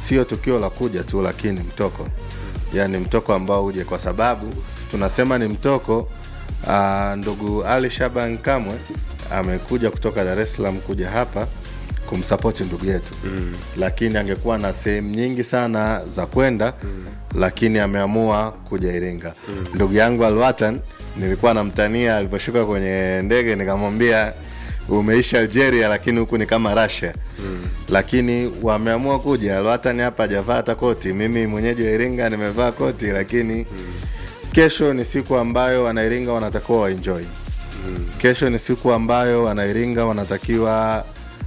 sio tukio la kuja tu, lakini mtoko, yaani mtoko ambao uje, kwa sababu tunasema ni mtoko. Uh, ndugu Ali Shaban Kamwe amekuja kutoka Dar es Salaam kuja hapa kumsapoti ndugu yetu mm. lakini angekuwa na sehemu nyingi sana za kwenda mm. lakini ameamua kuja Iringa mm. ndugu yangu Alwatan nilikuwa namtania aliposhuka kwenye ndege nikamwambia umeishi Algeria lakini huku ni kama Russia mm. lakini wameamua kuja Alwatan hapa hajavaa hata koti mimi mwenyeji wa Iringa nimevaa koti lakini mm. kesho ni siku ambayo wanairinga wanatakiwa waenjoy mm. kesho ni siku ambayo wanairinga wanatakiwa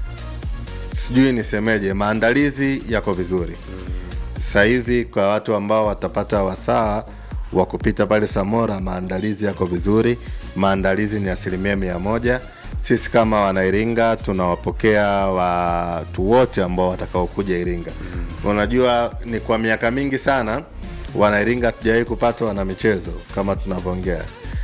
sijui nisemeje, maandalizi yako vizuri sasa hivi. Kwa watu ambao watapata wasaa wa kupita pale Samora, maandalizi yako vizuri, maandalizi ni asilimia mia moja. Sisi kama wanairinga tunawapokea watu wote ambao watakaokuja Iringa. Unajua, ni kwa miaka mingi sana wanairinga hatujawahi kupata wana michezo kama tunavyoongea.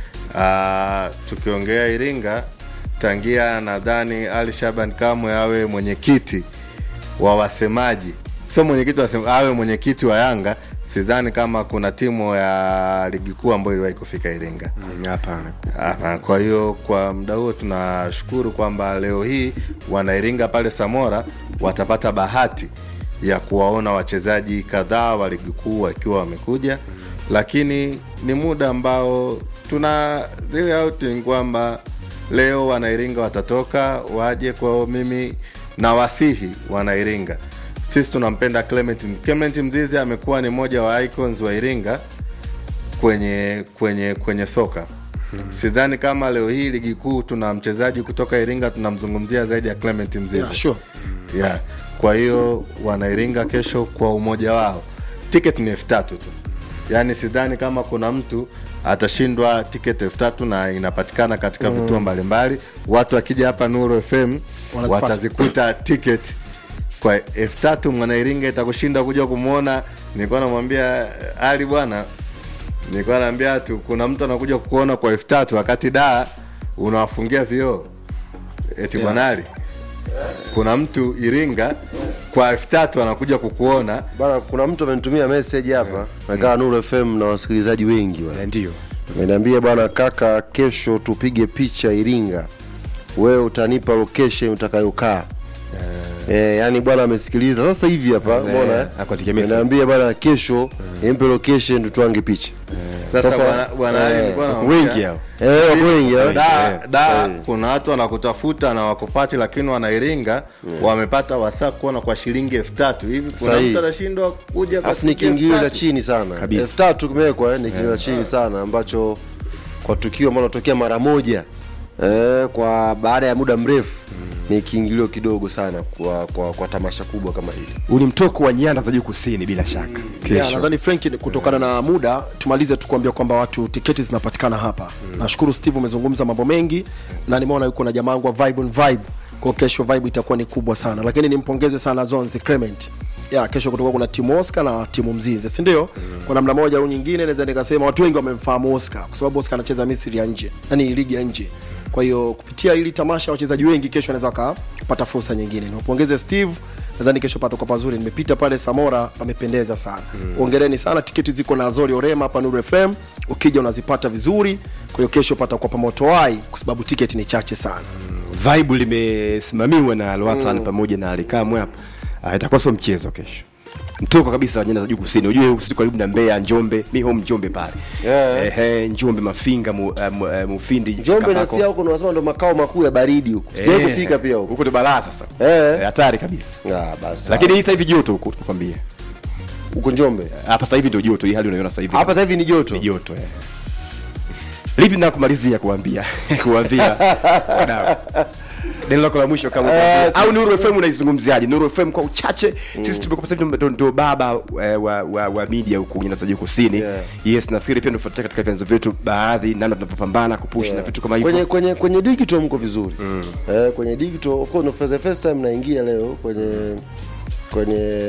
Uh, tukiongea Iringa tangia nadhani Ali Shaban Kamwe awe mwenyekiti wa wasemaji, sio mwenyekiti wa wasema, awe mwenyekiti wa Yanga, sidhani kama kuna timu ya ligi kuu ambayo iliwahi kufika Iringa. Hapana. Aha, kwa hiyo kwa muda huo tunashukuru kwamba leo hii wanairinga pale Samora watapata bahati ya kuwaona wachezaji kadhaa wa ligi kuu wakiwa wamekuja, lakini ni muda ambao tuna zile outing kwamba leo wanairinga watatoka waje kwao. Mimi na wasihi wanairinga, sisi tunampenda Clement. Clement Mzizi amekuwa ni mmoja wa icons wa Iringa kwenye kwenye kwenye soka sidhani kama leo hii ligi kuu tuna mchezaji kutoka Iringa tunamzungumzia zaidi ya Clement Mzizi Yeah, sure. yeah. Kwa hiyo wanairinga kesho kwa umoja wao, tiketi ni elfu tatu tu, yaani sidhani kama kuna mtu atashindwa tiketi elfu tatu na inapatikana katika vituo mbalimbali. Watu wakija hapa Nuru FM Wanazipata. watazikuta tiketi kwa elfu tatu. Mwanairinga itakushinda kuja kumwona. Nilikuwa namwambia Ali bwana, nilikuwa naambia tu kuna mtu anakuja kukuona kwa elfu tatu wakati daa unawafungia vioo eti Yeah. bwana Ali kuna mtu Iringa kwa elfu tatu anakuja kukuona Bana, kuna mtu amenitumia message hapa nakaa Nuru FM na wasikilizaji wengi bwana. Eh, Ndio. Ameniambia bwana, kaka, kesho tupige picha Iringa, wewe utanipa location utakayokaa. Eh, yani bwana amesikiliza sasa hivi hapa, umeona eh? akuandikia message. Ameniambia bwana, kesho nimpe location tutwange picha. sasa. Sasa, bwana- bwana Ali eh, nilikuwa Wako namwambia, wengi hao. Eh, wako wengi eh? da, da sahihi. kuna watu wanakutafuta na wakupati, lakini wanairinga wamepata wasaa kuona kwa shilingi elfu tatu hivi. Kuna Sahihi. mtu anashindwa kuja kwa Alafu ni shilingi elfu kiingilio cha tatu? chini sana, Kabisa. elfu tatu kimewekwa eh, ni kiingilio cha chini sana ambacho kwa tukio ambalo linatokea mara moja eh, kwa baada ya muda mrefu ni kiingilio kidogo sana kwa, kwa, kwa tamasha kubwa kama hili. Huu ni mtoko wa nyanda za juu kusini bila shaka. Yeah, Kesho. nadhani Frank, kutokana na muda tumalize tu kuambia kwamba watu tiketi zinapatikana hapa. Nashukuru Steve, umezungumza mambo mengi na nimeona yuko na jamaa wangu wa Vibe on Vibe, kwa kesho vibe itakuwa ni kubwa sana, lakini nimpongeze sana Zonzi Clement. Ya, kesho kutoka kuna timu Oscar na timu Mzinze, si ndio? Kwa namna moja au nyingine naweza nikasema watu wengi wamemfahamu Oscar kwa sababu Oscar anacheza Misri ya nje, yani ligi ya nje. Kwa hiyo kupitia hili tamasha wachezaji wengi kesho wanaweza wakapata fursa nyingine. Niwapongeze Steve, nadhani kesho patakuwa pazuri. Nimepita pale Samora, pamependeza sana. Hongereni sana, tiketi ziko na Azori Orema hapa Nuru FM, ukija unazipata vizuri. Kwa hiyo kesho patakuwa pamotoai kwa sababu tiketi ni chache sana. Vibe limesimamiwa na Alwatan pamoja na Alikamwe hapa. Ah, itakuwa sio mchezo kesho. Mtoko kabisa wa nyanda za juu kusini. Unajua sisi karibu na Mbeya, Njombe, mi home Njombe pale. Yeah. Ehe, Njombe Mafinga, mu, uh, mu, uh, Mufindi. Njombe na Kabako. Sia huko unasema ndo makao makuu ya baridi huko. Sijawahi Eh, kufika pia huko. Huko ndo balaa sasa. Eh. Eh, Hatari kabisa. Ah, basi. Lakini hii sasa hivi joto huko tunakwambia. huko Njombe. Hapa sasa hivi ndio joto, hii hali unaiona sasa hivi. Hapa sasa hivi ni joto. ni joto eh. Lipi na kumalizia kuambia kuambia wadau neno lako la mwisho kama Eh, kuambia. au sisi- Nuru FM unaizungumziaje? Nuru FM kwa uchache sisi tumekuwa sasa hivi ndo- ndo baba eh, wa, wa, wa media huku nyanda za juu kusini Yeah. yes nafikiri pia tunafuatilia katika vyanzo vyetu baadhi namna tunavyopambana kupush na vitu kama hivyo kwenye kwenye kwenye digital mko vizuri eh, kwenye digital of course no, for the first time naingia leo kwenye kwenye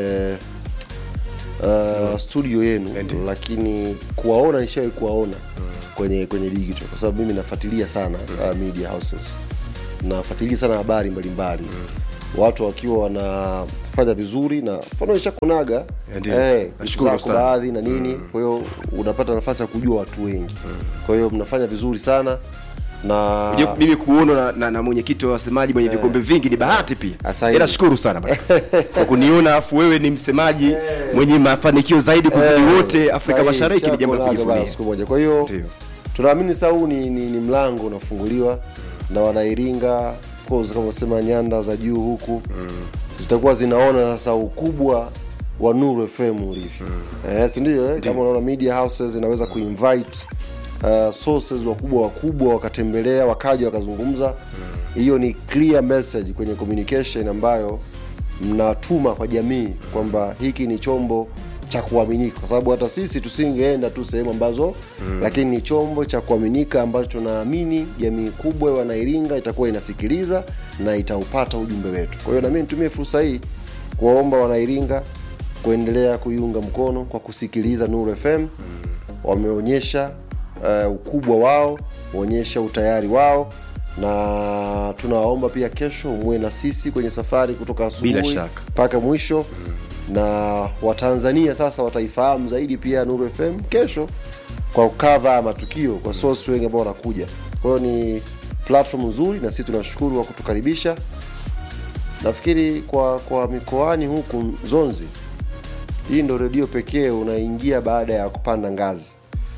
uh, studio yenu Ndiyo. lakini kuwaona nishawahi kuwaona kwenye kwenye digital kwa sababu mimi nafuatilia sana uh, media houses nafuatilia sana habari mbalimbali watu wakiwa wana unafanya vizuri na mfano ishakunaga Ndio. eh, Nashukuru zako sana. baadhi na nini kwa hiyo unapata nafasi ya kujua watu wengi kwa hiyo mnafanya vizuri sana na Unajua mimi kuonwa na, na, na mwenyekiti wa wasemaji mwenye vikombe vingi ni bahati pia Asante. ila shukuru sana bwana. kwa kuniona afu wewe ni msemaji mwenye mafanikio zaidi kuzidi Eh, wote afrika sahihi, mashariki ni jambo la ishakunaga bana kujivunia siku moja kwa hiyo Ndio. tunaamini sasa huu ni, ni, ni mlango unafunguliwa na wanairinga of course kama unasema nyanda za juu huku zitakuwa zinaona sasa ukubwa wa Nuru FM ulivyo eh, si ndio eh? kama unaona media houses inaweza kuinvite uh, sources wakubwa wakubwa wakatembelea wakaja wakazungumza hiyo ni clear message kwenye communication ambayo mnatuma kwa jamii kwamba hiki ni chombo cha kuaminika kwa sababu hata sisi tusingeenda tu sehemu ambazo mm. lakini ni chombo cha kuaminika ambacho tunaamini jamii kubwa ya wanairinga itakuwa inasikiliza na itaupata ujumbe wetu kwa hiyo nami nitumie fursa hii kuwaomba wanairinga kuendelea kuiunga mkono kwa kusikiliza Nuru FM mm. wameonyesha uh, ukubwa wao waonyesha utayari wao na tunawaomba pia kesho muwe na sisi kwenye safari kutoka Bila asubuhi shaka. mpaka mwisho na watanzania sasa wataifahamu zaidi pia Nuru FM kesho kwa ukava ya matukio kwa source wengi ambao wanakuja kwa hiyo ni platform nzuri na sisi tunashukuru kwa kutukaribisha nafikiri kwa kwa mikoani huku zonzi hii ndo redio pekee unaingia baada ya kupanda ngazi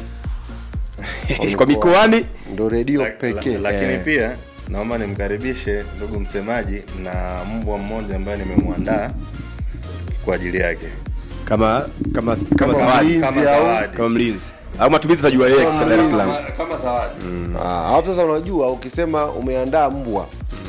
kwa mikoani ndo redio La- pekee la- lakini Eh. pia naomba nimkaribishe ndugu msemaji na mbwa mmoja ambaye nimemwandaa kwa ajili yake kama kama kama Kama zawadi mlinzi kama au- zawadi. kama mlinzi au matumizi tajua yeye kwa Dar es Salaam Kama- kama zawadi Ah, alafu sasa unajua ukisema umeandaa mbwa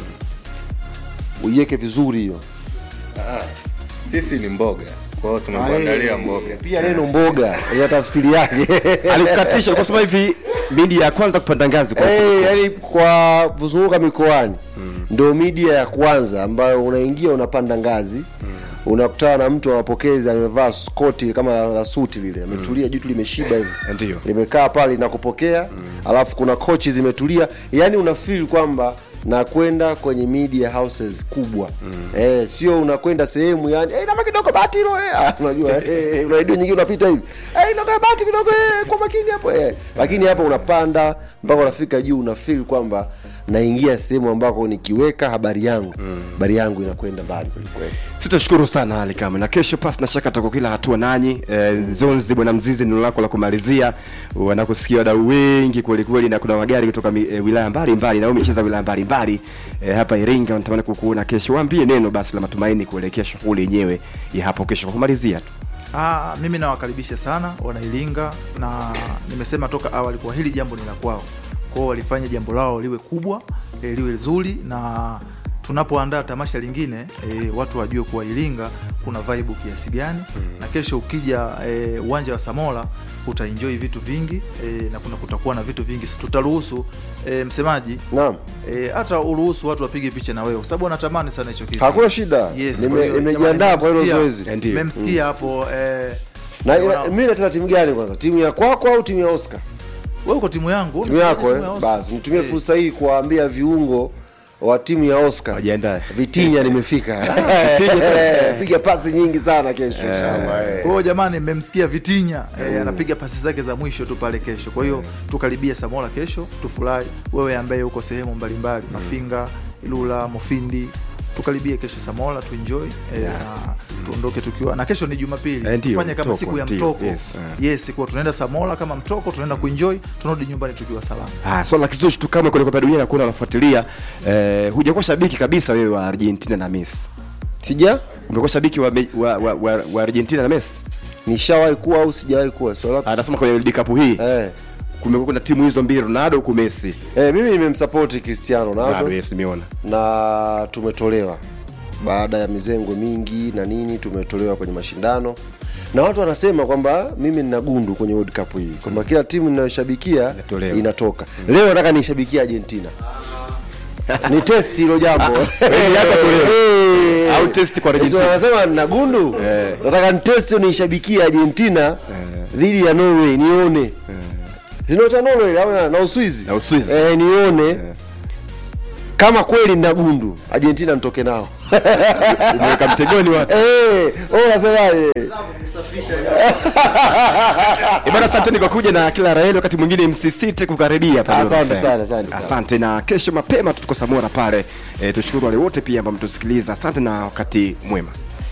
uiweke vizuri hiyo Ah, sisi ni mboga kwa hiyo tumekuandalia mboga pia neno mboga ina tafsiri yake alikukatisha alikuwa sema hivi mindi ya kwanza kupanda ngazi kwa hey, yani kwa kuzunguka mikoani ndio media ya kwanza ambayo unaingia unapanda ngazi unakutana na mtu wa mapokezi amevaa skoti kama la suti lile ametulia jitu limeshiba hivi Ndio. limekaa pale linakupokea alafu kuna kochi zimetulia yani una feel kwamba nakwenda kwenye media houses kubwa eh, sio unakwenda sehemu yani eh, nama kidogo bati hilo eh. Ah, unajua eh, eh, una redio nyingine unapita hivi eh, inakaa bati kidogo eh, kwa makini hapo eh. lakini hapa unapanda mpaka unafika juu una feel kwamba naingia sehemu ambako nikiweka habari yangu habari yangu inakwenda mbali kwelikweli sitashukuru sana hali kama na kesho pasi na shaka tako kila hatua nanyi e, zonzi bwana mzizi neno lako la kumalizia wanakusikia wadau wengi kwelikweli na kuna magari kutoka mi, e, wilaya mbalimbali na wewe umecheza wilaya mbalimbali e, hapa iringa wanatamani kukuona kesho waambie neno basi la matumaini kuelekea shughuli yenyewe ya hapo kesho kwa kumalizia tu Ah, mimi nawakaribisha sana wanailinga na nimesema toka awali kwa hili jambo ni la kwao kwao walifanya jambo lao liwe kubwa e, liwe zuri na tunapoandaa tamasha lingine e, watu wajue kuwa iringa kuna vibe kiasi gani na kesho ukija e, uwanja wa samola utaenjoy vitu vingi e, na kuna kutakuwa na vitu vingi tutaruhusu e, msemaji naam e, hata uruhusu watu wapige picha na wewe kwa sababu wanatamani sana hicho kitu hakuna shida Yes, Nime- kwa hiyo, nimejiandaa kwa hilo jamani, zoezi Ndio. mmemsikia hapo eh, na wana- ina- mimi nacheza timu gani kwanza timu ya kwako au timu ya oscar wewe uko timu yangu timu unacheza yako timu eh? ya Oscar. basi nitumie Eh, fursa hii kuwaambia viungo wa timu ya oscar wajiandae vitinya nimefika piga pasi nyingi sana kesho inshallah eh. kwa hiyo jamani mmemsikia vitinya eh, anapiga pasi zake za mwisho tu pale kesho kwa hiyo tukaribie samola kesho tufurahi wewe ambaye uko sehemu mbalimbali mafinga ilula mofindi tukaribie kesho samola tuenjoy eh, na tuondoke tukiwa na kesho ni jumapili Eh, ndio, tufanye kama mtoko, siku ya ndio, mtoko yes, yes kuwa tunaenda samola kama mtoko tunaenda kuenjoy tunarudi nyumbani tukiwa salama Ah, swala la kizushi tu kama kwenye kombe la dunia na kuna unafuatilia eh, hujakuwa shabiki kabisa wewe wa Argentina na Messi. sija Umekuwa shabiki wa, me- wa, wa, wa, wa Argentina na Messi? nishawahi kuwa au sijawahi kuwa swala lako- Anasema kwenye World Cup hii eh. kumekuwa kuna timu hizo mbili Ronaldo huku Messi. Eh, mimi nimemsapoti cristiano Ronaldo ronaldo yes nimeona. na tumetolewa baada ya mizengwe mingi na nini tumetolewa kwenye mashindano na watu wanasema kwamba mimi nina gundu kwenye World Cup hii kwamba kila timu ninayoshabikia Inatolewa. inatoka leo nataka nishabikia Argentina ni test hilo jambo yako tolewe. Eh. Au test kwa Sio Argentina. wanasema nina gundu Eh. nataka nitest nishabikie Argentina dhidi ya Norway nione Sino cha Norway au na- na Uswizi Na Uswizi. eh, nione kama kweli nina gundu Argentina nitoke nao umeweka mtegoni watu Eh, wewe unasemaje? Eh, bana asanteni kwa kuja na kila raheli wakati mwingine msisite kukaribia pale Asante FM. sana, asante sana. asante na kesho mapema tuko samora pale e, tushukuru wale wote pia ambao mtusikiliza asante na wakati mwema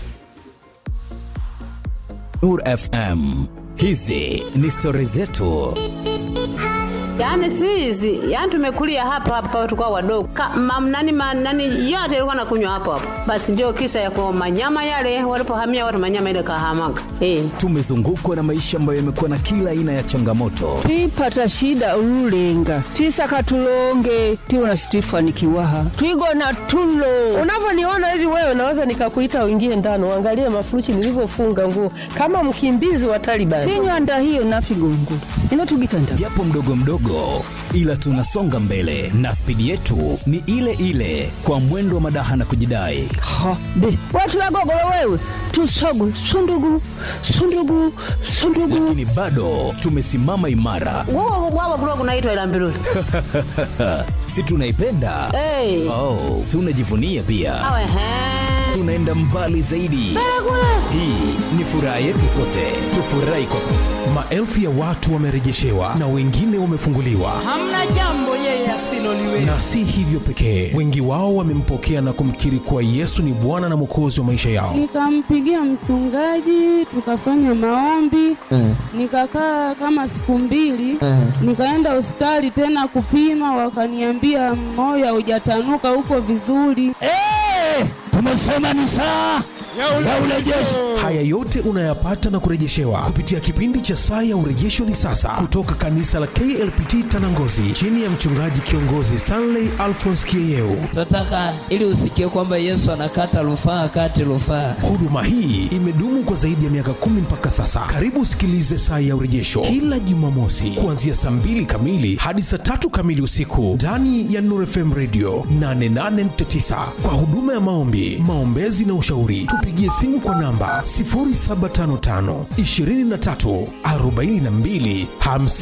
Nur FM. Hizi ni stori zetu. Yaani si hizi, yaani tumekulia hapa hapa tukao wadogo. Ka, mam, nani, ma, nani yote ilikuwa nakunywa hapo hapo. Basi ndio kisa ya kwa manyama yale walipohamia watu manyama ile kahamaga. Eh. Tumezungukwa na maisha ambayo yamekuwa na kila aina ya changamoto, twipata shida ululenga twisaka tulonge tiwona situifanikiwaha twigona tulo unavyoniona hivi wewe naweza nikakuita uingie ndani uangalie mafuruchi nilivyofunga nguo kama mkimbizi wa Taliban. tinywanda hiyo nafigongo inotugitanda japo mdogo mdogo, ila tunasonga mbele na spidi yetu ni ile ile, kwa mwendo wa madaha na kujidai. ha be watulagogolo wewe tusogu sundugu sundugu sundugu Lakini bado tumesimama imara, Wao wao kulikuwa kunaitwa ila mbiruli. si tunaipenda? Eh. Oh, tunajivunia pia, Awe he. tunaenda mbali zaidi. Hii ni furaha yetu sote, tufurahi kwa maelfu ya watu wamerejeshewa na wengine wamefunguliwa hamna jambo yeye asiloliweza na si hivyo pekee wengi wao wamempokea na kumkiri kuwa yesu ni bwana na mwokozi wa maisha yao Nikampigia mchungaji, tukafanya maombi, nikakaa kama siku mbili, nikaenda hospitali tena kupima, wakaniambia moyo haujatanuka huko vizuri. tumesema ni saa ya urejesho. haya yote unayapata na kurejeshewa kupitia kipindi cha saa ya urejesho ni sasa kutoka kanisa la klpt tanangozi chini ya mchungaji kiongozi stanley alphons kieyeu tunataka ili usikie kwamba yesu anakata rufaa kati rufaa huduma hii imedumu kwa zaidi ya miaka kumi mpaka sasa karibu usikilize saa ya urejesho kila jumamosi kuanzia saa mbili kamili hadi saa tatu kamili usiku ndani ya nur fm radio 88.9 kwa huduma ya maombi maombezi na ushauri tupigie simu kwa namba 0755 23 42 50